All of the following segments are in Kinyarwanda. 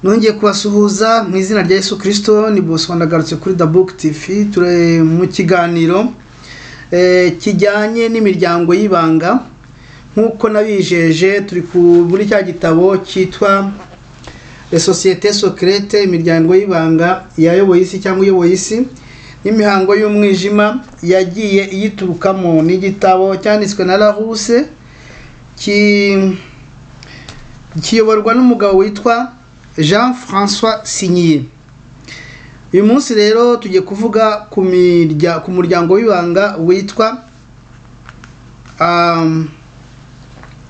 nongeye kubasuhuza mu izina rya Yesu kirisito ni Bosco ndagarutse kuri The Book TV turi mu kiganiro eh, kijyanye n'imiryango y'ibanga nk'uko nabijeje turi ku muri cya gitabo cyitwa Les sociétés secrètes imiryango y'ibanga yayoboye isi cyangwa iyoboye isi n'imihango y'umwijima yagiye iyiturukamo n'igitabo cyanditswe na Larousse ki kiyoborwa n'umugabo witwa jean francois sinyiye uyu munsi rero tugiye kuvuga ku mirya- ku muryango w'ibanga witwa um,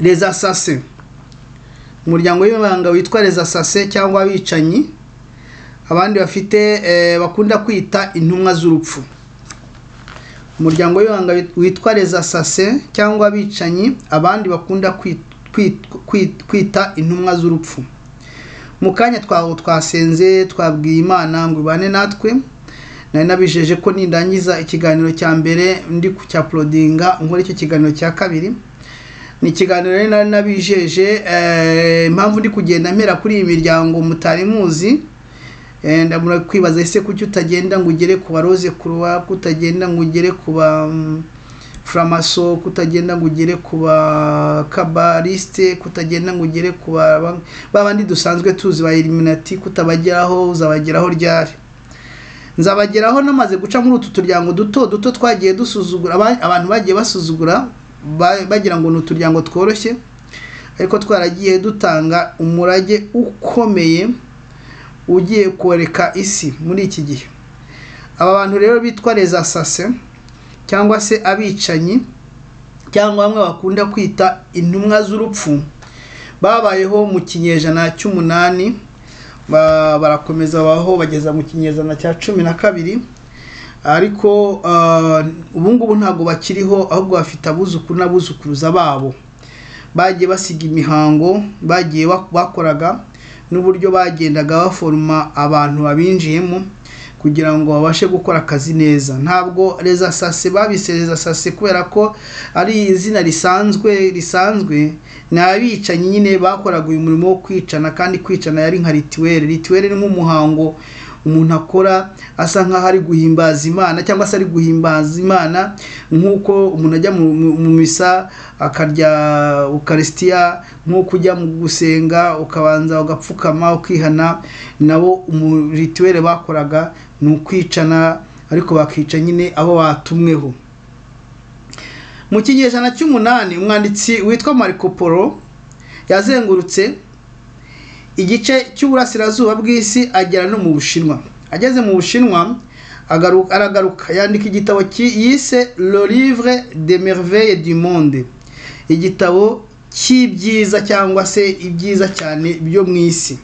les assassins umuryango w'ibanga witwa les assassins cyangwa abicanyi abandi bafite eh, bakunda kwita intumwa z'urupfu umuryango w'ibanga wit- witwa les assassins cyangwa abicanyi abandi bakunda kwit- kwit- kwit- kwita intumwa z'urupfu mu kanya twaho twasenze twabwiye imana ngo ibane natwe nari nabijeje ko nindangiza ikiganiro cya mbere ndi ku cya porodinga nkora icyo kiganiro cya kabiri ni ikiganiro rero nari nabijeje eh, impamvu ndi kugenda mpera kuri iyi miryango mutari muzi Eh, ndamura kwibaza ese kuki utagenda ngo ugere ku baroze kuruwa kutagenda ngo ugere ku ba mm, framaso kutagenda ngo ugere ku ba kabaliste kutagenda ngo ugere ku ba ba- ba bandi dusanzwe tuzi ba eliminati kutabageraho uzabageraho ryari nzabageraho namaze guca muri utu turyango duto duto twagiye dusuzugura aba- abantu bagiye basuzugura ba- bagira ngo ni uturyango tworoshye ariko twaragiye dutanga umurage ukomeye ugiye koreka isi muri iki gihe aba bantu rero bitwa les assassins cyangwa se abicanyi cyangwa bamwe bakunda kwita intumwa z'urupfu babayeho mu kinyejana cy'umunani ba- barakomeza babaho bageza mu kinyejana cya cumi na kabiri ariko ah, ubu ngubu ntabwo bakiriho ahubwo bafite abuzukuru n'abuzukuruza babo bagiye basiga imihango bagiye bak- bakoraga n'uburyo bagendaga baforuma abantu babinjiyemo kugira ngo babashe gukora akazi neza ntabwo reza sase babise reza sase kubera ko ari izina risanzwe risanzwe ni abicanyi nyine bakoraga uyu murimo wo kwicana kandi kwicana yari nka rituwere rituwere ni nk'umuhango umuntu akora asa nkaho ari guhimbaza imana cyangwa se ari guhimbaza imana nk'uko umuntu ajya mu, mu, mu misa akarya ukarisitiya nk'uko ujya mu gusenga ukabanza ugapfukama ukihana nabo umu- rituwere bakoraga ni ukwicana ariko bakica nyine abo batumweho mu kinyejana cy'umunani umwanditsi witwa marco polo yazengurutse igice cy'uburasirazuba bw'isi agera no mu bushinwa ageze mu bushinwa agaru- aragaruka yandika igitabo ki- yise le livre de merveille du monde igitabo cy'ibyiza cyangwa se ibyiza cyane byo mu isi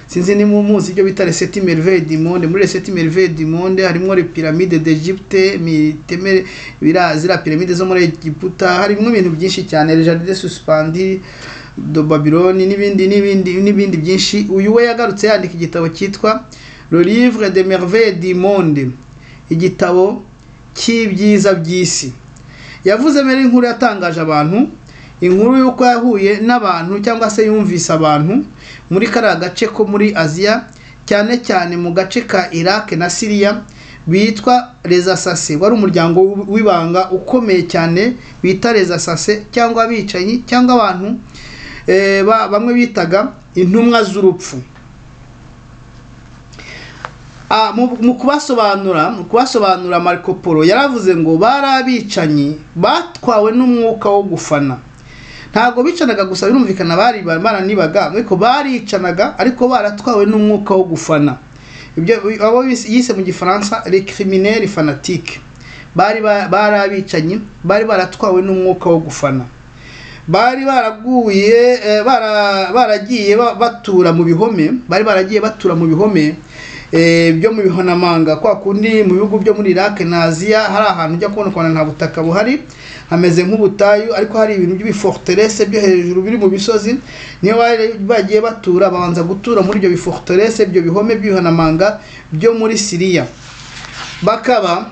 sinzi ni mu muzi ibyo bita reseti merveille du monde muri reseti merveille du monde harimo les pyramides d'Egypte miteme bira zira pyramides zo muri Egiputa harimo ibintu byinshi cyane le jardin suspendu de Babylone n'ibindi n'ibindi n'ibindi byinshi uyu we yagarutse yandika igitabo cyitwa le livre de merveille du monde igitabo cy'ibyiza by'isi yavuze mbere inkuru yatangaje abantu inkuru y'uko yahuye n'abantu cyangwa se yumvise abantu muri kariya gace ko muri aziya cyane cyane mu gace ka iraq na siriya bitwa rezasase wari umuryango w- w'ibanga ukomeye cyane bita rezasase cyangwa abicanyi cyangwa abantu eh, ba- bamwe bitaga intumwa z'urupfu Ah, mu mu kubasobanura mu kubasobanura marco polo yaravuze ngo bari abicanyi batwawe n'umwuka wo gufana ntabwo bicanaga gusa birumvikana bari baranibaga ariko baricanaga ariko baratwawe n'umwuka wo gufana ibyo abo bise- yise mu gifaransa le criminel fanatique bari ba- bari abicanyi bari baratwawe n'umwuka wo gufana bari baraguye eh, bara- baragiye ba- batura mu bihome bari baragiye batura mu bihome eh, byo mu bihanamanga kwa kundi mu bihugu byo muri Iraq na Aziya hari ahantu ujya kubona ukuntu nta butaka buhari hameze nk'ubutayu ariko hari ibintu by'ibiforterese byo hejuru biri mu bisozi niyo bari- bagiye batura babanza gutura muri ibyo biforterese ibyo bihome by'ibihanamanga byo muri Siriya bakaba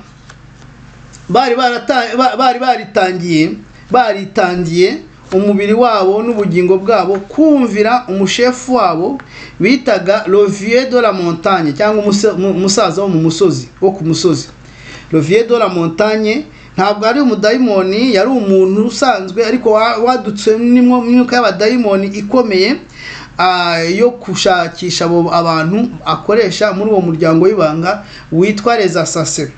bari barata- ba- bari baritangiye baritangiye umubiri wabo n'ubugingo bwabo kumvira umushefu wabo bitaga Rovier de la Montagne cyangwa umuse- mu- umusaza wo mu musozi wo ku musozi Rovier de la Montagne ntabwo ari umudayimoni yari umuntu usanzwe ariko wa- wadutse n'imwo- n'imyuka y'abadayimoni ikomeye ah, yo gushakisha abo abantu akoresha muri uwo muryango w'ibanga witwa Les Assassins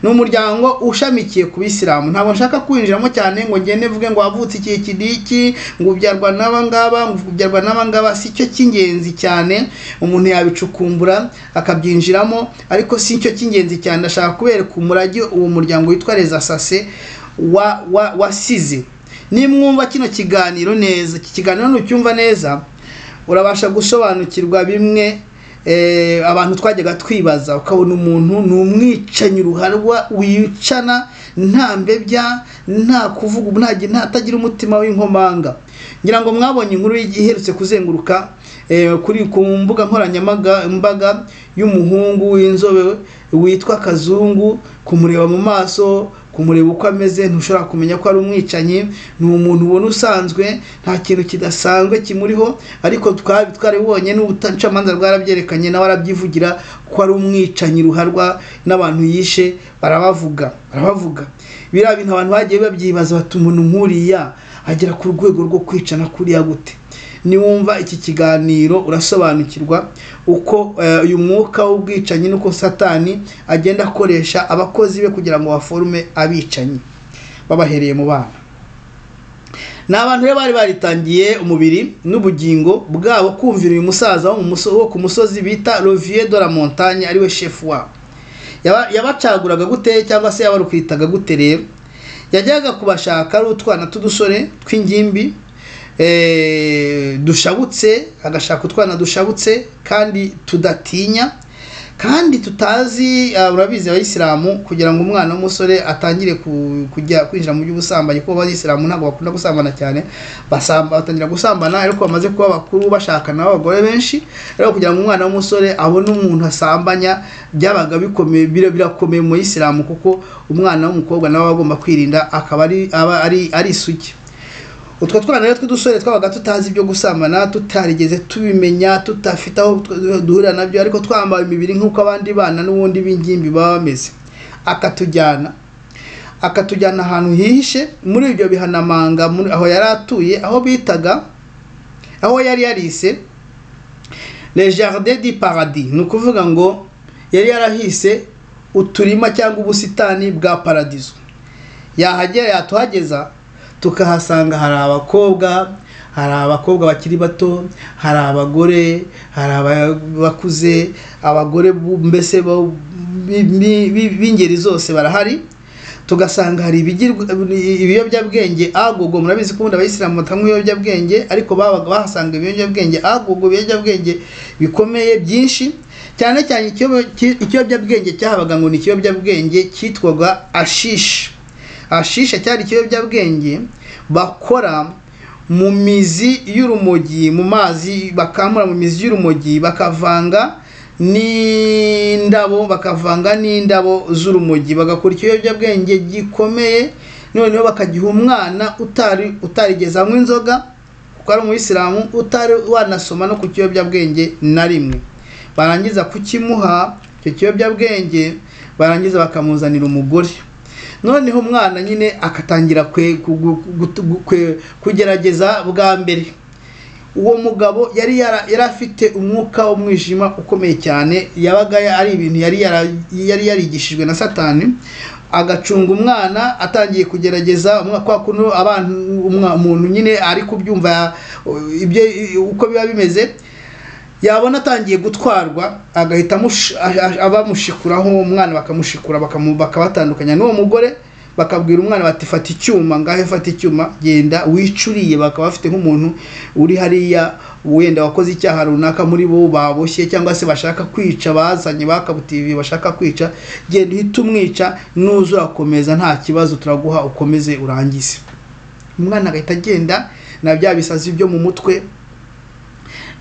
ni umuryango ushamikiye ku bisilamu ntabwo nshaka kwinjiramo cyane ngo ngende mvuge ngo wavutse ikihe kidiki ngo ubyarwa n'abangaba ngo ubyarwa n'abangaba si cyo cy'ingenzi cyane umuntu yabicukumbura akabyinjiramo ariko si cyo cy'ingenzi cyane ndashaka kubereka umurage uwo muryango witwa les asase wa wa wasize nimwumva kino kiganiro neza iki kiganiro nucyumva neza urabasha gusobanukirwa bimwe eh, abantu twajyaga twibaza ukabona umuntu ni umwicanyi ruharwa wicana nta mbebya nta kuvuga ubu nta nta- atagira umutima w'inkomanga ngira ngo mwabonye inkuru y- iherutse kuzenguruka eh, kuri ku mbuga nkoranyamaga mbaga y'umuhungu w'inzobe witwa kazungu kumureba mu maso kumureba uko ameze ntushobora kumenya ko ari umwicanyi ni umuntu ubona usanzwe nta kintu kidasanzwe kimuriho ariko twa- twarabibonye n'ubucamanza bwarabyerekanye nawe arabyivugira ko ari umwicanyi ruharwa n'abantu yishe barabavuga barabavuga biriya bintu abantu bagiye babyibaza bati umuntu nk'uriya agera ku rwego rwo kwicana kuriya gute niwumva iki kiganiro urasobanukirwa uko eh, uyu mwuka w'ubwicanyi n'uko satani agenda akoresha abakozi be kugira ngo baforume abicanyi babahereye mu bana ni abantu rero bari baritangiye umubiri n'ubugingo bwabo kumvira uyu musaza wo mu muso- wo ku musozi bita rovier de la montagne ariwe shefu wabo Yaba- yabacaguraga gute cyangwa se yabarukwitaga gute rero yajyaga kubashaka ari utwana tw'udusore tw'ingimbi eh, dushabutse agashaka utwana dushabutse kandi tudatinya kandi tutazi ah, urabizi abayisilamu kugira ngo umwana w'umusore atangire ku- kujya kwinjira mu by'ubusambanyi kuko abayisilamu ntabwo bakunda gusambana cyane basamba batangira gusambana ariko bamaze kuba bakuru bashakana n'abagore benshi ariko kugira ngo umwana w'umusore abone umuntu asambanya byabaga bikomeye bira- birakomeye mu bayisilamu kuko umwana w'umukobwa nawe aba agomba kwirinda akaba ari aba ari ari isugi utwo twana rero tw'udusore twabaga tutazi ibyo gusambana tutarigeze tubimenya tutafite aho tw- duhurira nabyo ariko twambaye imibiri nk'uko abandi bana n'ubundi b'ingimbi baba bameze akatujyana akatujyana ahantu hihishe muri ibyo bihanamanga muri- aho yari atuye aho bitaga aho yari yarise le jardin du paradis ni ukuvuga ngo yari yarahise uturima cyangwa ubusitani bwa paradizo yahagera yatuhageza tukahasanga hari abakobwa hari abakobwa bakiri bato hari abagore hari aba- bakuze abagore bu- mbese bo- bi- bi- b'ingeri zose barahari tugasanga hari ibigirwa- ibiyobyabwenge agogo murabizi ko ubundi abayisilamu batanywa ibiyobyabwenge ariko babaga bahasanga ibiyobyabwenge agogo ibiyobyabwenge bikomeye byinshi cyane cyane ikiyobe- ki- ikiyobyabwenge cyahabaga ngo ni ikiyobyabwenge cyitwaga ashishi ashisha cyari ikiyobyabwenge bakora mu mizi y'urumogi mu mazi bakamura mu mizi y'urumogi bakavanga n'indabo bakavanga n'indabo z'urumogi bagakora ikiyobyabwenge gikomeye noneho bakagiha umwana utari utarigeze anywa inzoga kuko ari umuyisilamu utari wanasoma no ku kiyobyabwenge na rimwe barangiza kukimuha icyo kiyobyabwenge barangiza bakamuzanira umugore noneho umwana nyine akatangira kwe- ku- gu- gu- gu- kwe- kugerageza bwa mbere uwo mugabo yari yara- yari afite umwuka w'umwijima ukomeye cyane yabaga ya- ari ibintu yari yara- yari yarigishijwe na satani agacunga umwana atangiye kugerageza umwa- kwa kuno abana umwa- umuntu nyine ari kubyumva ya- ibyo uko biba bimeze yabona atangiye gutwarwa agahita amush- a- a- abamushikuraho uwo mwana bakamushikura bakamu- bakabatandukanya n'uwo mugore bakabwira umwana bati fata icyuma ngahe fata icyuma genda wicuriye bakaba bafite nk'umuntu uri hariya wenda wakoze icyaha runaka muri bo baboshye cyangwa se bashaka kwica bazanye bakabutiye bashaka kwica genda uhite umwica n'uzurakomeza nta kibazo turaguha ukomeze urangize umwana agahita agenda na bya bisazi byo mu mutwe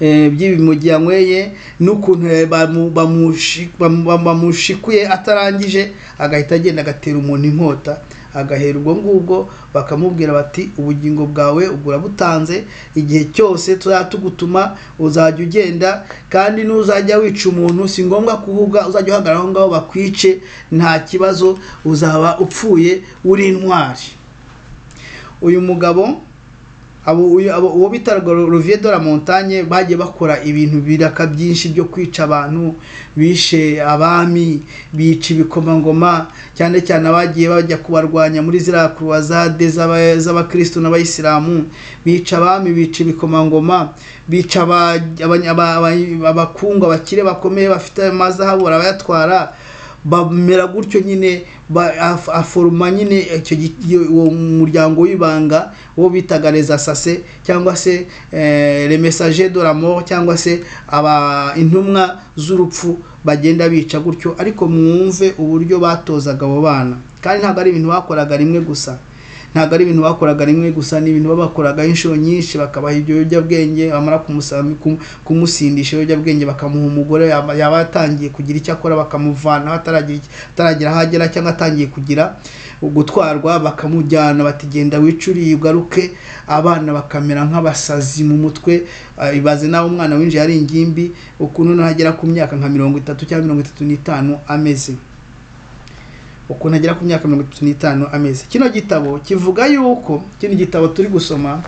eh, by'ibi mu gihe yanyweye n'ukuntu eh, bamu- bamushi- bamu- bamu- bamushikuye atarangije agahita agenda agatera umuntu inkota agahera ubwo ngubwo bakamubwira bati ubugingo bwawe ugura butanze igihe cyose tuzajya tugutuma uzajya ugenda kandi n'uzajya wica umuntu si ngombwa kuvuga uzajya uhagarara aho ngaho bakwice nta kibazo uzaba upfuye uri intwari uyu mugabo abo uyu- abo- uwo bita Rovier de la Montagne bagiye bakora ibintu biraka byinshi byo kwica abantu bishe abami bica ibikomangoma cyane cyane abagiye bajya kubarwanya muri ziriya kurwazade z'aba- z'abakristo n'abayisilamu bica abami bica ibikomangoma bica aba- abanya- aba- aba- abakungu abakire bakomeye bafite amazahabu barayatwara bamera gutyo nyine ba- af- aforoma nyine icyo gi- iyo- uwo muryango w'ibanga wo bitaga les assassins cyangwa se eh, les messagers de la mort cyangwa se aba intumwa z'urupfu bagenda bica gutyo ariko mwumve uburyo batozaga abo bana kandi ntabwo ari ibintu bakoraga rimwe gusa ntabwo ari ibintu bakoraga rimwe gusa ni ibintu babakoraga inshuro nyinshi bakabaha ibyo biyobyabwenge bamara kumusa- kum- kumusindisha ibiyobyabwenge bakamuha umugore yaba yaba yatangiye kugira icyo akora bakamuvanaho ataragira icyo- ataragera aho agera cyangwa atangiye kugira gutwarwa bakamujyana bati genda wicuriye ugaruke abana bakamera nk'abasazi mu mutwe ah, ibaze nawe umwana winjiye ari ingimbi ukuntu nagera ku myaka nka mirongo itatu cyangwa mirongo itatu n'itanu ameze ukuntu agera ku myaka mirongo itatu n'itanu ameze kino gitabo kivuga yuko kino gitabo turi gusoma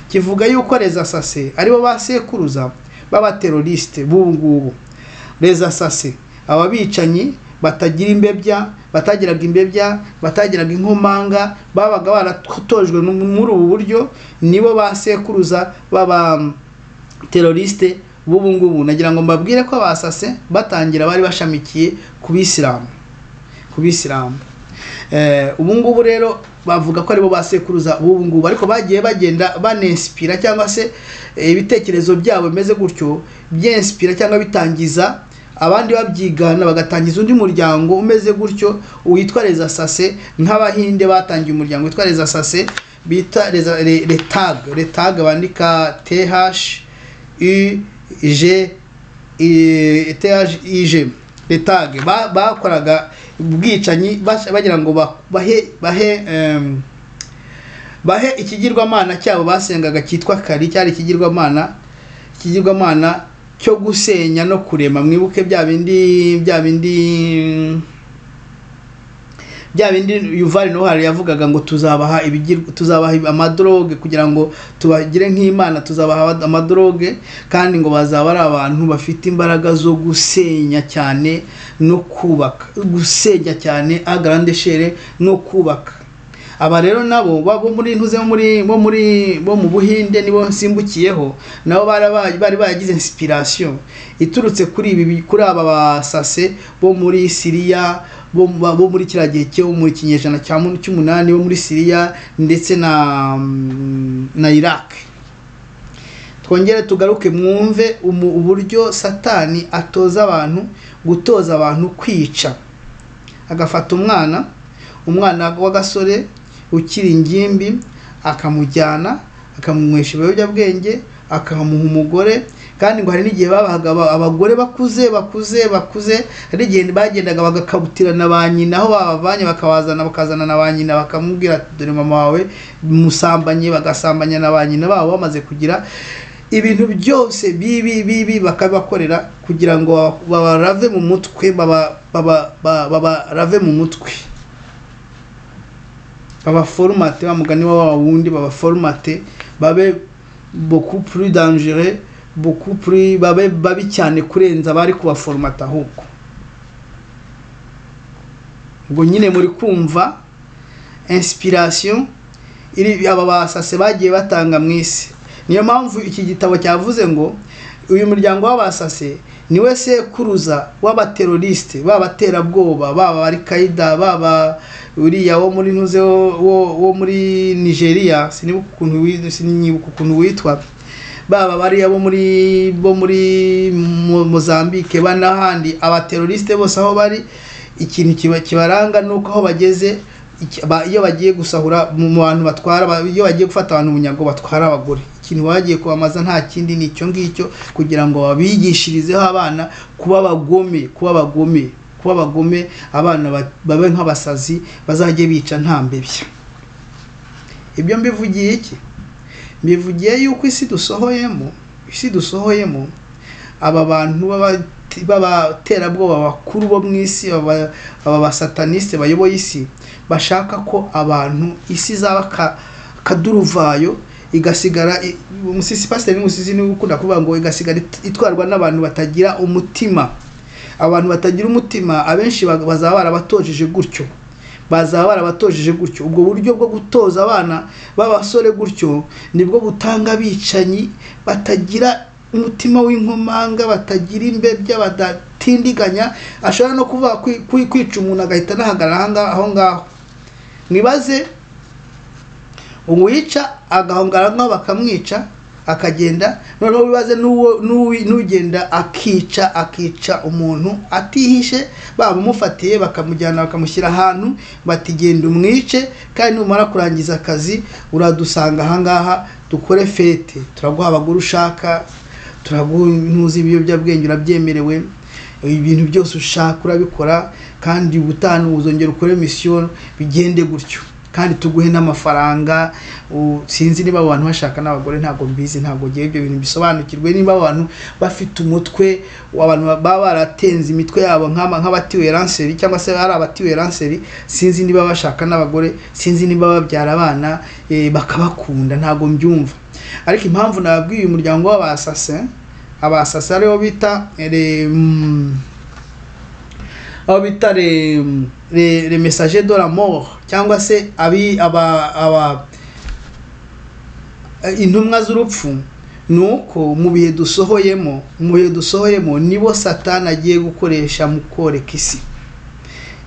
kivuga yuko les assassins aribo ba sekuruza b'abateroriste b'ubu ngubu les assassins aba bicanyi batagira imbebya batagiraga imbebya batagiraga inkomanga babaga baratojwe n'ubu- muri ubu buryo nibo ba sekuruza b'aba teroriste b'ubu ngubu nagira ngo mbabwire ko abasase batangira bari bashamikiye ku bisilamu ku bisilamu Eh, ubu ngubu rero bavuga ko aribo basekuruza b'ubu ngubu ariko bagiye bagenda banespira cyangwa se eh, ibitekerezo byabo bimeze gutyo byensipira cyangwa bitangiza abandi babyigana bagatangiza undi muryango umeze gutyo witwa les assassins nk'abahinde batangiye umuryango witwa les assassins bita les, les, les tag les tag bandika th u g THIG letage bakoraga ubwicanyi bas- bagira ngo ba- bahe bahe em, bahe ikigirwamana cyabo basengaga cyitwa kari cyari ikigirwamana ikigirwamana cyo gusenya no kurema mwibuke bya bindi bya bindi bya bindi Yuval Noah yavugaga ngo tuzabaha ibigirwa tuzabaha amadroge kugira ngo tubagire nk'Imana tuzabaha amadroge kandi ngo bazaba ari abantu bafite imbaraga zo gusenya cyane no kubaka gusenya cyane a grande chere no kubaka aba rero nabo bo muri ntuze bo muri bo muri bo mu buhinde nibo nsimbukiyeho nabo barabaye bari bagize inspiration iturutse kuri ibi kuri aba basase bo muri Syria bo, mu- bo muri kiriya gihe cyo mu kinyejana cya mu- cy'umunani bo muri Syria ndetse na mm, na Iraq twongere tugaruke mwumve umu- uburyo satani atoza abantu gutoza abantu kwica agafata umwana umwana w'agasore ukiri ingimbi akamujyana akamunywesha ibiyobyabwenge akamuha umugore kandi ngo hari n'igihe babahaga aba- abagore bakuze bakuze bakuze hari igihe bagendaga bagakabutirana ba nyina aho babavanye bakabazana bakazana na ba nyina bakamubwira ati, dore mama wawe musambanye bagasambanya na ba nyina babo bamaze kugira ibintu byose bibi bibi bakabakorera kugira ngo babarave mu mutwe baba- baba- ba- babarave mu mutwe babaforumate wa mugani wa wa wundi babaforumate babe beaucoup plus dangereux beaucoup plus babe babi cyane kurenza abari kubaforumata ahubwo ubwo nyine muri kumva inspiration iri aba basase bagiye batanga mu isi niyo mpamvu iki gitabo cyavuze ngo uyu muryango w'abasase niwe sekuruza w'abateroriste b'abaterabwoba baba ari kaida baba uriya wo muri ntuze wo- wo- wo muri nigeria sinibuka ukuntu wi- sinibuka ukuntu witwa baba bariya bo muri bo muri Mo- mozambique banahandi abateroriste bose aho bari ikintu kiba- kibaranga nuko aho bageze iki- ba- iyo bagiye gusahura mu mu bantu batwara ba- iyo bagiye gufata abantu bunyago batwara abagore ikintu bagiye kubamaza nta kindi ni icyo ngicyo kugira ngo babigishirizeho abana kuba abagome kuba abagome kuba abagome abana ba- babe nk'abasazi bazajye bica nta mbebya ibyo mbivugiye iki mbivugiye yuko isi dusohoyemo isi dusohoyemo aba bantu b'aba- b'abaterabwoba bakuru bo mu isi aba aba basataniste bayoboye isi bashaka ko abantu isi izaba ka- akaduruvayo igasigara i- umusisi pasiteri n'umusizi niwe ukunda kuvuga ngo igasigara it- itwarwa n'abantu batagira umutima abantu batagira umutima abenshi ba- bazaba barabatojeje gutyo bazaba barabatojeje gutyo ubwo buryo bwo gutoza abana b'abasore gutyo nibwo butanga abicanyi batagira umutima w'inkomanga batagira imbebya badatindiganya ashobora no kuvuga kwi- kwi- kwica umuntu agahita anahagarara aha ngaha- aho ngaho mwibaze uwica agahongara nkaho bakamwica akagenda noneho wibaze n'uwo- n'uwi- n'ugenda akica akica umuntu atihishe babamufatiye bakamujyana bakamushyira ahantu bati genda umwice kandi numara kurangiza akazi uradusanga ahangaha dukore fete turaguha abagore ushaka turaguha ibiyobyabwenge urabyemerewe ibintu byose ushaka urabikora kandi ubutaha uzongera ukore misiyo bigende gutyo kandi tuguhe n'amafaranga u- sinzi niba abo bantu bashaka n'abagore ntabwo mbizi ntabwo ngewe ibyo bintu bisobanukirwe niba abo bantu bafite umutwe abantu baba baratenze imitwe yabo nk'aba- nk'abatiwe ranseri cyangwa se ari abatiwe ranseri sinzi niba bashaka n'abagore sinzi niba babyara abana eh, bakabakunda ntabwo mbyumva ariko impamvu nababwiye uyu muryango w'abasase abasasa aribo bita re mm, abo bita re, re, le message de la mort cyangwa se abi aba aba eh, intumwa z'urupfu ni uko mu bihe dusohoyemo mu bihe dusohoyemo nibo satani agiye gukoresha mu koreka isi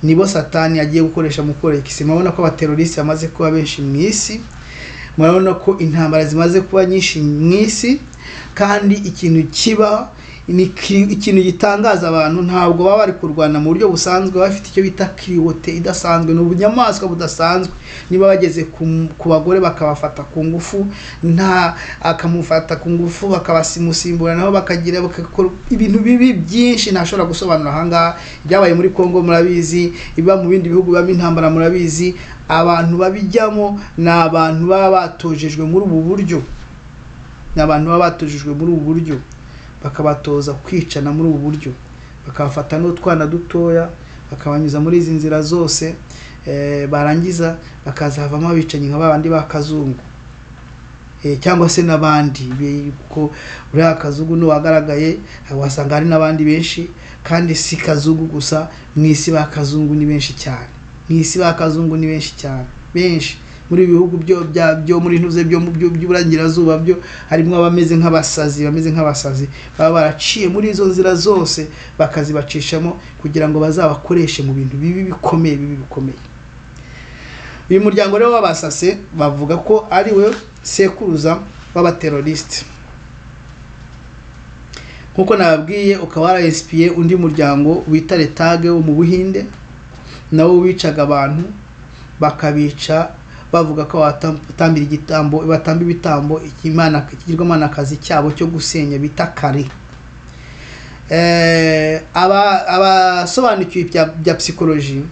nibo satani agiye gukoresha mu koreka isi murabona ko abaterorisi bamaze kuba benshi mu isi murabona ko intambara zimaze kuba nyinshi mu isi kandi ikintu kiba ni ki- ikintu gitangaza abantu ntabwo baba bari kurwana mu buryo busanzwe baba bafite icyo bita kiriwote idasanzwe ni ubunyamaswa budasanzwe niba bageze ku m- ku bagore bakabafata ku ngufu nta akamufata ku ngufu bakabasimusimbura naho bakagira bakakora ibintu bibi byinshi ntashobora gusobanura ahangaha ibyabaye muri congo murabizi ibiba mu bindi bihugu bibamo intambara murabizi abantu babijyamo ni abantu baba batojejwe muri ubu buryo ni abantu baba batujijwe muri ubu buryo bakabatoza kwicana muri ubu buryo bakabafata n'utwana dutoya bakabanyuza muri izi nzira zose eh, barangiza bakaza havamo abicanyi nka babandi ba kazungu Eh, cyangwa se n'abandi Be- kuko uriya kazugu ni wagaragaye wasanga hari n'abandi benshi kandi si kazugu gusa mu isi ba kazungu ni benshi cyane mu isi ba kazungu ni benshi cyane benshi muri ibi bihugu byo bya byo muri ntuze byo mu byo- by'uburengerazuba byo harimo abameze nk'abasazi bameze nk'abasazi baba baraciye muri izo nzira zose bakazibacishamo kugira ngo bazabakoreshe mu bintu bibi bikomeye bibi bikomeye uyu muryango rero w'abasase bavuga ko ari we sekuruza w'abaterorisite nk'uko nababwiye ukaba warayesipiye undi muryango wita retage wo mu buhinde nawo wicaga abantu bakabica bavuga ko batambira igitambo batamba ibitambo ikimana kigirwamana akazi cyabo cyo gusenya bita kare Eh, aba- abasobanukiwe ibya- bya psikoloji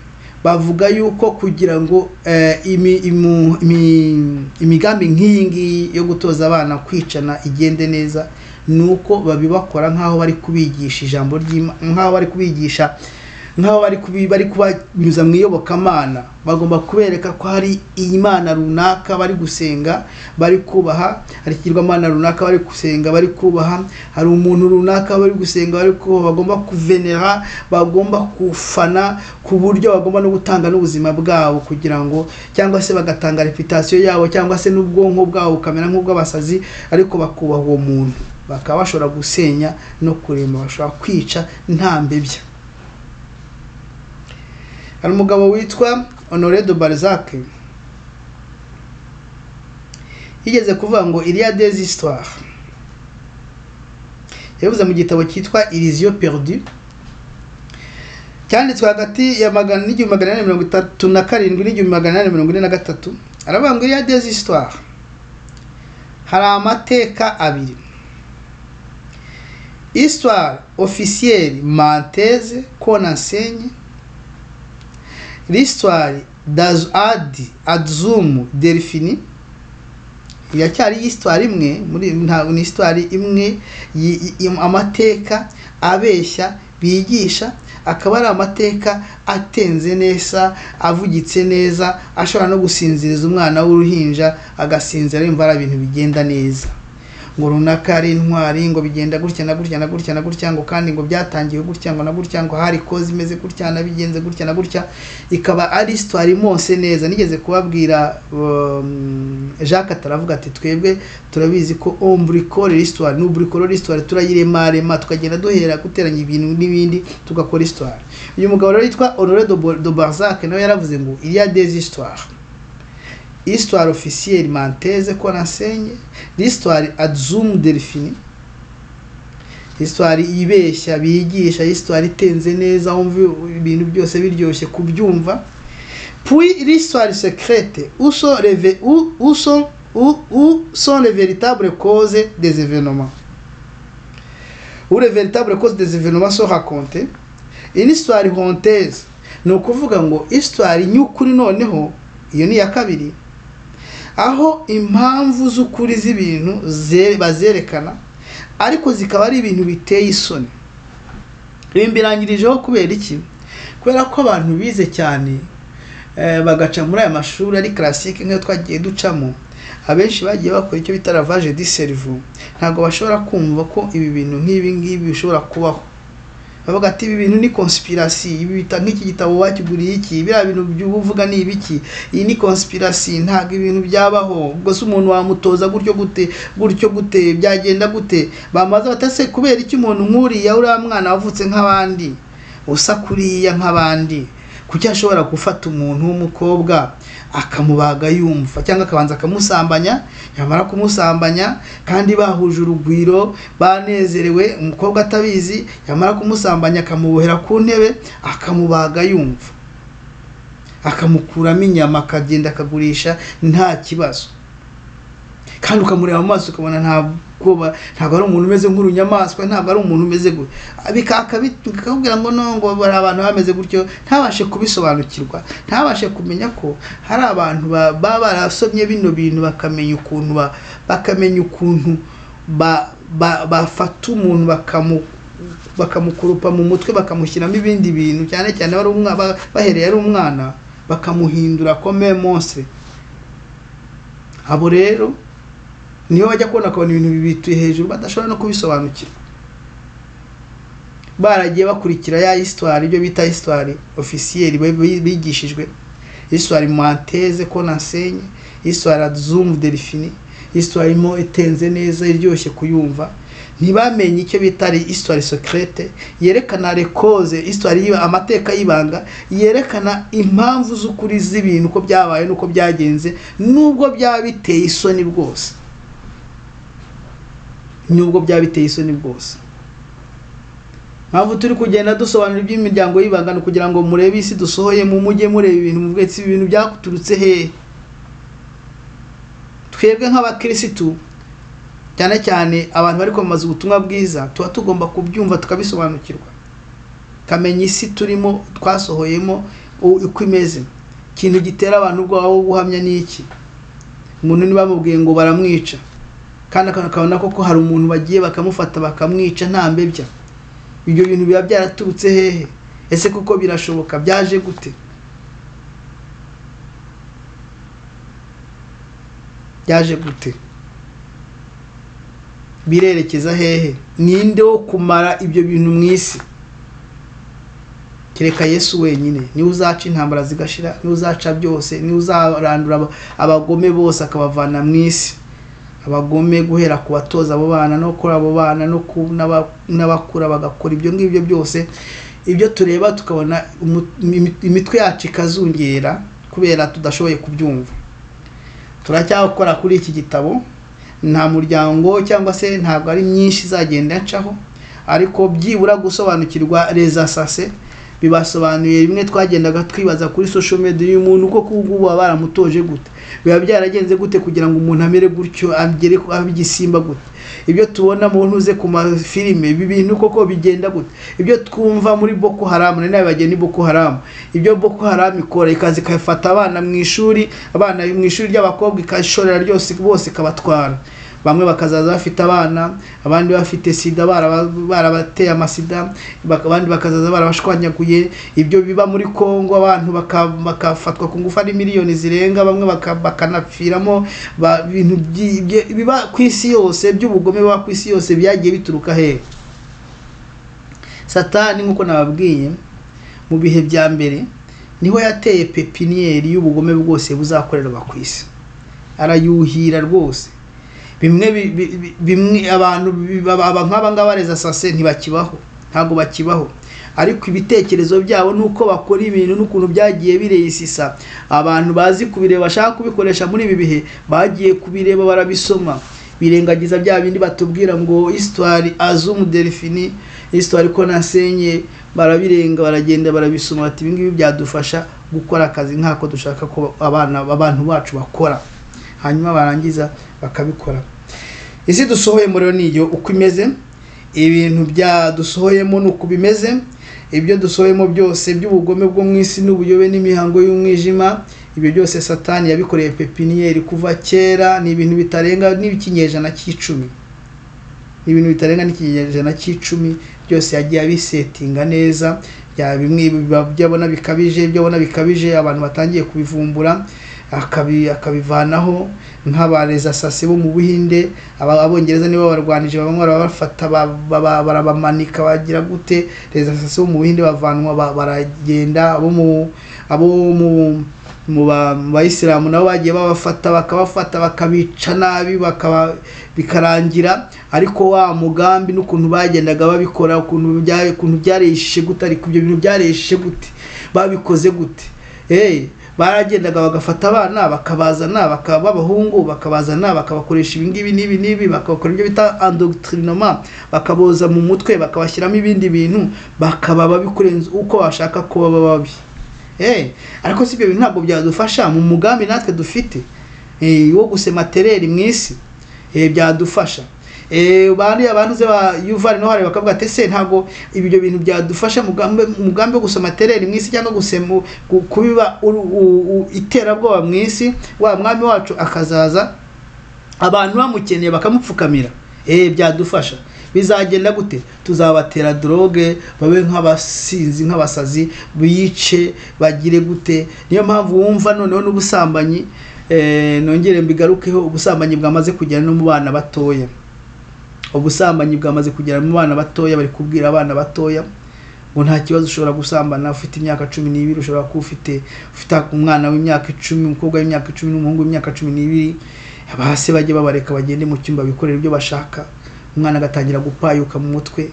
bavuga yuko kugira ngo eh, imi- imu- imi- imigambi nk'iyi ngiyi yo gutoza abana kwicana igende neza ni uko babibakora nk'aho bari kubigisha ijambo ry'Imana nk'aho bari kubigisha nk'aho bari kubi- bari kubanyuza mu iyobokamana bagomba kubereka ko hari imana runaka bari gusenga bari kubaha hari ikigirwamana runaka bari gusenga bari kubaha hari umuntu runaka bari gusenga bari kubaha bagomba kuvenera bagomba kufana ku buryo bagomba no gutanga n'ubuzima bwabo kugira ngo cyangwa se bagatanga reputasiyo yabo cyangwa se n'ubwonko bwabo bukamera nk'ubw'abasazi ariko bakubaha uwo muntu bakaba bashobora gusenya no kurema bashobora kwica nta mbebya hari umugabo witwa honore de balzac yigeze kuvuga ngo iriya des histoire yavuze mu gitabo cyitwa illusion perdue cyanditswe hagati ya magana n'igihumbi magana inani mirongo itatu na karindwi n'igihumbi magana inani mirongo ine na gatatu aravuga ngo iriya des histoire hari amateka abiri histoire officielle menteze qu'on enseigne l'histoire d'adi adzum delphini iracyari histoire imwe muri ntabwo ni histoire imwe yi- yi- amateka abeshya bigisha akaba ari amateka atenze neza avugitse neza ashobora no gusinziriza umwana w'uruhinja agasinzira yumva ari ibintu bigenda neza ngo runaka ari intwari ngo bigenda gutya na gutya na gutya na gutya ngo kandi ngo byatangiwe gutya ngo na gutya ngo hari koze imeze gutya nabigenze gutya na gutya ikaba ari histoire imose neza nigeze kubabwira um, jacques ataravuga ati twebwe turabizi ko ombricore histoire n'ubricore histoire turayiremarema tukagenda duhera guteranya ibintu n'ibindi tugakora histoire uyu mugabo rero yitwa honore de Bo- de barzac nawe yaravuze ngo il y a des histoires histoire officielle manteze qu'on enseigne l'histoire adzum delphine histoire ibeshya bigisha histoire itenze neza wumva ibintu byose biryoshye kubyumva puis l'histoire secrète où sont les ve- où, où sont où, où sont les véritables causes des événements où les véritables causes des événements sont racontées une histoire honteuse ni ukuvuga ngo histoire ny'ukuri noneho iyo ni iya kabiri aho impamvu z'ukuri z'ibintu ze- bazerekana ariko zikaba ari ibintu biteye isoni ibi mbirangirijeho kubera iki kubera ko abantu bize cyane eh, bagaca muri aya mashuri ari classique nk'iyo twagiye ducamo abenshi bagiye bakora icyo bita lavage di cerveau ntabwo bashobora kumva ko ibi bintu nk'ibi ngibi bishobora kubaho bavuga ati ibi bintu ni conspiracy ibi bita nk'iki gitabo wakiguriye iki biriya bintu by'ubu uvuga ni ibiki iyi ni conspiracy ntabwo ibintu byabaho ubwo se umuntu wamutoza gutyo gute gutyo gute byagenda gute bamaze batase kubera iki umuntu nk'uriya uriya mwana wavutse nk'abandi usa kuriya nk'abandi kuki ashobora gufata umuntu w'umukobwa akamubaga yumva cyangwa akabanza akamusambanya yamara kumusambanya kandi bahuje urugwiro banezerewe umukobwa atabizi yamara kumusambanya akamubohera ku ntebe akamubaga yumva akamukuramo inyama akagenda akagurisha nta kibazo kandi ukamureba mu maso ukabona nta bwoba ntabwo ari umuntu umeze nk'urunyamaswa ntabwo ari umuntu umeze gutyo bikakubwira ngo no ngo bari abantu bameze gutyo ntabashe kubisobanukirwa ntabashe kumenya ko hari abantu ba- baba barasomye bino bintu bakamenya ukuntu ba- bakamenya ukuntu ba- ba- bafata umuntu bakamu bakamukurupa mu mutwe bakamushyiramo ibindi bintu cyane cyane bari umwa- ba- bahereye ari umwana bakamuhindura kome monstre abo rero niyo bajya kubona akabona ibintu bibituye hejuru badashobora no kubisobanukirwa baragiye bakurikira ya histoire ibyo bita histoire officielle bi- bi- bigishijwe histoire manteze ko nasenye histoire zoom delphine histoire imo itenze neza iryoshye kuyumva ntibamenye icyo bita ari histoire secrète yerekana rekoze histoire y'iba- amateka y'ibanga yerekana impamvu z'ukuri z'ibintu uko byabaye n'uko byagenze nubwo byaba biteye isoni bwose nubwo byaba biteye isoni bwose mpamvu turi kugenda dusobanura iby'imiryango y'ibanga ni ukugira ngo murebe isi dusohoyemo mujye mureba ibintu muvuge ati, ibi ibintu byakuturutse hehe twebwe nk'abakirisitu cyane cyane abantu bari kwamamaza ubutumwa bwiza tuba tugomba kubyumva tukabisobanukirwa kamenya isi turimo twasohoyemo u- uko imeze ikintu gitera abantu ubwoba bwo guhamya ni iki umuntu ntibamubwiye ngo baramwica kandi aka- akabona koko hari umuntu bagiye bakamufata bakamwica nta mbebya ibyo bintu biba byaraturutse hehe ese kuko birashoboka byaje gute byaje gute birerekeza hehe ninde wo kumara ibyo bintu mu isi kereka yesu wenyine niwe uzaca intambara zigashira niwe uzaca byose niwe uzarandura aba- abagome bose akabavana mu isi abagome guhera ku batoza abo bana no kuri abo bana no ku n'aba- n'abakura bagakora ibyo ngibyo byose ibyo tureba tukabona umu- imi- imitwe yacu ikazungera kubera tudashoboye kubyumva turacyakora kuri iki gitabo nta muryango cyangwa se ntabwo ari myinshi izagenda ncaho ariko byibura gusobanukirwa reza sase bibasobanuye bimwe twagendaga twibaza kuri social media uyu muntu uko kugubu baba baramutoje gute biba byaragenze gute kugira ngo umuntu amere gutyo agere ku- abe igisimba gute ibyo tubona mu ntuze ku mafilime ibi bintu koko bigenda gute ibyo twumva muri boko haramu ni nawe bagenda boko haramu ibyo boko haramu ikora ikaza ikafata abana mu ishuri abana mu ishuri ry'abakobwa ikashorera ryose bose ikabatwara bamwe bakazaza bafite abana abandi bafite sida baraba- barabateye amasida bak- abandi bakazaza barabashwanyaguye ibyo biba muri kongo abantu baka- bakafatwa ku ngufu ari miliyoni zirenga bamwe baka- bakanapfiramo ba- ibintu byi- bye- biba ku isi yose by'ubugome biba ku isi yose byagiye bituruka hehe satani nk'uko nababwiye mu bihe bya mbere niho yateye pepiniyeri y'ubugome bwose buzakorerwa ku isi arayuhira rwose bimwe bi- bi- bi- bimwe abantu bi- aba nk'aba ngaba reza sase ntibakibaho ntabwo bakibaho ariko ibitekerezo byabo n'uko bakora ibintu n'ukuntu byagiye bireyisisa abantu bazi kubireba bashaka kubikoresha muri ibi bihe bagiye kubireba barabisoma birengagiza bya bindi batubwira ngo histoire azumu delphine histoire ko nasenye barabirenga baragenda barabisoma bati ibi ngibi byadufasha gukora akazi nk'ako dushaka ko abana abantu bacu bakora hanyuma barangiza bakabikora isi dusohoyemo rero niyo uko imeze ibintu bya dusohoyemo ni uko bimeze ibyo dusohoyemo byose by'ubugome bwo mu isi n'ubuyobe n'imihango y'umwijima ibyo byose satani yabikoreye pepiniyeri kuva kera ni ibintu bitarenga n'ikinyejana cy'icumi ni ibintu bitarenga n'ikinyejana cy'icumi byose yagiye abisetinga neza bya bimwe biba- byabona bikabije byabona bikabije abantu batangiye kubivumbura akabi- akabivanaho nk'abareza sasi bo mu buhinde aba- abongereza nibo barwanije bamwe barabafata ba- ba- barabamanika bagira gute reza sasi bo mu buhinde bavanwa ba- baragenda abo mu abo mu mu ba- mu bayisilamu nabo bagiye babafata bakabafata bakabica nabi bakaba bikarangira ariko wa mugambi n'ukuntu bagendaga babikora ukuntu bya- ukuntu byareshe gute ariko ibyo bintu byareshe gute babikoze gute eh baragendaga bagafata abana bakabazana bakaba b'abahungu bakabazana bakabakoresha ibingibi n'ibi n'ibi bakabakora ibyo bita andoctrinement bakaboza mu mutwe bakabashyiramo ibindi bintu bakaba babikurenza uko bashaka ko baba babi Eh, ariko si ibyo bintu ntabwo byadufasha mu mugambi natwe dufite eh, wo gusema tereri mu isi eh, byadufasha Eh, bariya bantuze ba yuvari no hari bakavuga ati se ntabwo ibyo bintu byadufasha mugambi mugambi wo gusoma tereri mu isi cyangwa gusema gu- kubiba uru- u- u- iterabwoba mu isi wa mwami wacu akazaza abantu bamukeneye bakamupfukamira eh byadufasha bizagenda gute tuzabatera droge babe nk'abasinzi nk'abasazi biyice bagire gute niyo mpamvu wumva noneho n'ubusambanyi eh, nongere mbigarukeho ubusambanyi bwamaze kugera no mu bana batoya ubusambanyi bwamaze kugera mu bana batoya bari kubwira abana batoya ngo nta kibazo ushobora gusambana ufite imyaka cumi n'ibiri ushobora kuba ufite ufite umwana w'imyaka icumi umukobwa w'imyaka icumi n'umuhungu w'imyaka cumi n'ibiri hasi bajye babareka bagende mu cyumba bikorera ibyo bashaka umwana agatangira gupayuka mu mutwe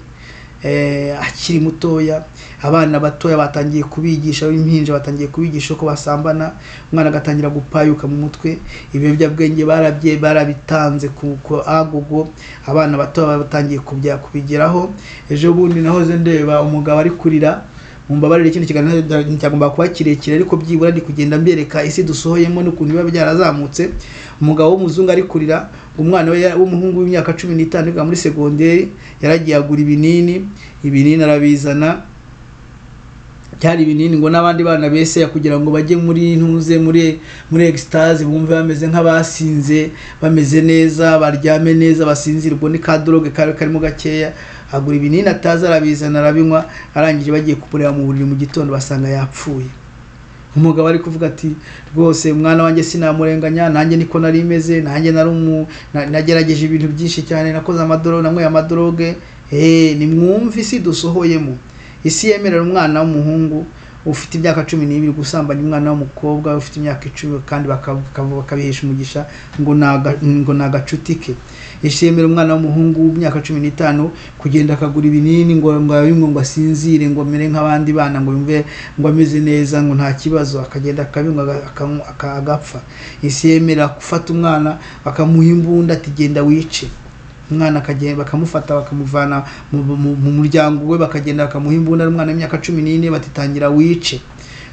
eh, akiri mutoya abana batoya batangiye kubigisha b'impinja batangiye kubigisha uko basambana umwana agatangira gupayuka mu mutwe ibiyobyabwenge barabye barabitanze ku ku agogo abana batoya batangiye kubya kubigeraho ejo bundi nahoze ndeba umugabo ari kurira mumbabarire ikindi kiganiro cyagomba kuba kirekire ariko byibura ndi kugenda mbereka isi dusohoyemo n'ukuntu biba byarazamutse umugabo w'umuzungu ari kurira umwana we ya- w'umuhungu w'imyaka cumi n'itanu yiga muri segonderi yaragiye agura ibinini ibinini arabizana byari ibinini ngo n'abandi bana bese kugira ngo bajye muri ntuze muri muri egisitazi bumve bameze nk'abasinze bameze neza baryame neza basinzirwe ni ka doroge kari karimo gakeya agura ibinini atazi arabizana arabinywa arangije bagiye kumureba mu buriri mu gitondo basanga yapfuye umugabo ari kuvuga ati rwose umwana wanjye sinamurenganya nanjye niko nari imeze nanjye nari umu na- nagerageje ibintu byinshi cyane nakoze amadoro nanyweye amadoroge eh nimwumve isi dusohoyemo isi yemerera umwana w'umuhungu ufite imyaka cumi n'ibiri gusambanya umwana w'umukobwa ufite imyaka icumi kandi baka- baka- bakabihesha umugisha ngo ni aga- ngo ni agacuti ke isi yemerera umwana w'umuhungu w'imyaka cumi n'itanu kugenda akagura ibinini ngo ngo abinywe ngo asinzire ngo amere nk'abandi bana ngo yumve ngo ameze neza ngo nta kibazo akagenda akabinywa aga- akanywa- aka- agapfa isi yemera gufata umwana bakamuha imbunda ati genda wice umwana akagenda bakamufata bakamuvana mu, mu, mu muryango we bakagenda bakamuha imbunda ari umwana w'imyaka cumi n'ine batitangira wice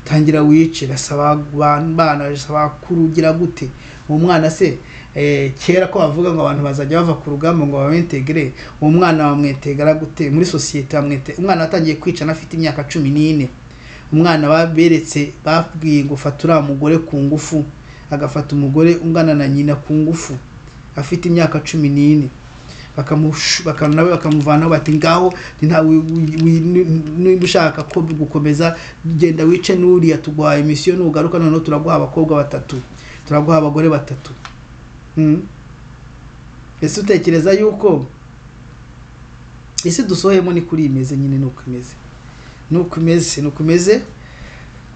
tangira wice basaba abantu bana basaba bakuru ugira gute uwo mwana se eh, kera ko bavuga ngo abantu bazajya bava ku rugamba ngo babentegere uwo mwana bamwetegera gute muri sosiyete bamwete umwana watangiye kwica anafite imyaka cumi n'ine umwana baberetse babwiye ngo fata uriya mugore ku ngufu agafata umugore ungana na nyina ku ngufu afite imyaka cumi n'ine bakamush- baka- nawe bakamuvanaho bati ngaho nta wi- wi- wi- ni- niba ushaka ko gukomeza genda wice n'uriya tuguhaye misiyo nugaruka noneho turaguha abakobwa batatu turaguha abagore batatu Mm. ese utekereza yuko isi dusohoyemo ni kuri iyi imeze nyine ni uko imeze ni uko imeze ni uko imeze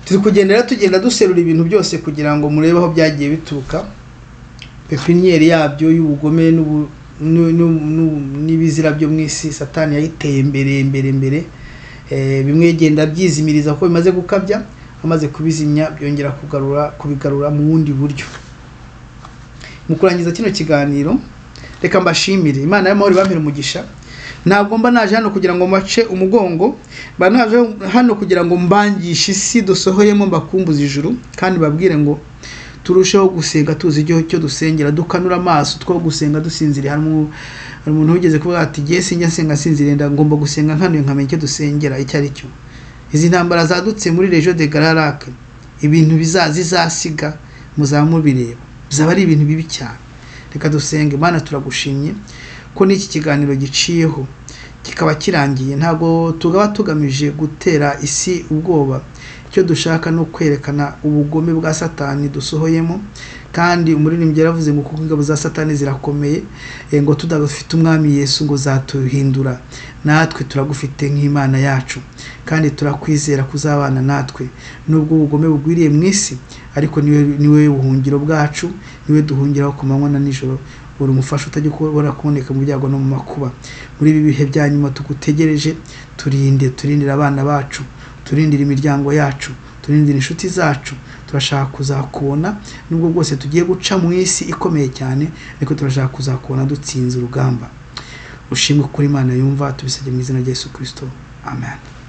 turi kugendera tugenda duserura ibintu byose kugira ngo murebe aho byagiye bituruka pepiniyeri yabyo y'ubugome n'ubu- n'u- n'u- n'u- n'ibizira byo mu isi satani yayiteye imbere imbere imbere Eh, bimwe yagenda byizimiriza ko bimaze gukabya amaze kubizimya byongera kugarura kubigarura mu bundi buryo mu kurangiza kino kiganiro reka mbashimire imana y'amahoro ibamire umugisha ntabwo mba naje hano kugira ngo mbace umugongo mba naje hano kugira ngo mbangishe isi dusohoyemo mbakumbuze ijuru kandi babwire ngo turusheho gusenga tuzi icyo icyo dusengera dukanura amaso two gusenga dusinziriye hari umu- hari umuntu wigeze kuvuga ati ngiye sinjya nsenga nsinziriye nda- ngomba gusenga nkanuye nkamenya icyo dusengera icyo ari cyo izi ntambara zadutse muri rejo de gararac ibintu biza zizasiga muzaba mubireba bizaba ari ibintu bibi cyane reka dusenge mana turagushimye ko n'iki kiganiro giciyeho kikaba kirangiye ntabwo tugaba tugamije gutera isi ubwoba icyo dushaka ni ukwerekana ubugome bwa satani dusohoyemo kandi umuririmbyi yaravuze ngo kuko ingabo za satani zirakomeye eh, ngo tudafite umwami yesu ngo zatuhindura natwe turagufite nk'imana yacu kandi turakwizera kuzabana natwe nubwo ubugome bugwiriye mu isi ariko niwe niwe buhungiro bwacu niwe duhungiraho ku manywa na nijoro uri umufasha utajya kubona kuboneka mu byago no mu makuba muri ibi bihe bya nyuma tugutegereje turinde turindire abana bacu turindire imiryango yacu turindire inshuti zacu turashaka kuzakubona nubwo bwose tugiye guca mu isi ikomeye cyane ariko turashaka kuzakubona dutsinze urugamba ushimwe kuri imana yumva tubisabye mu izina rya yesu kirisito amen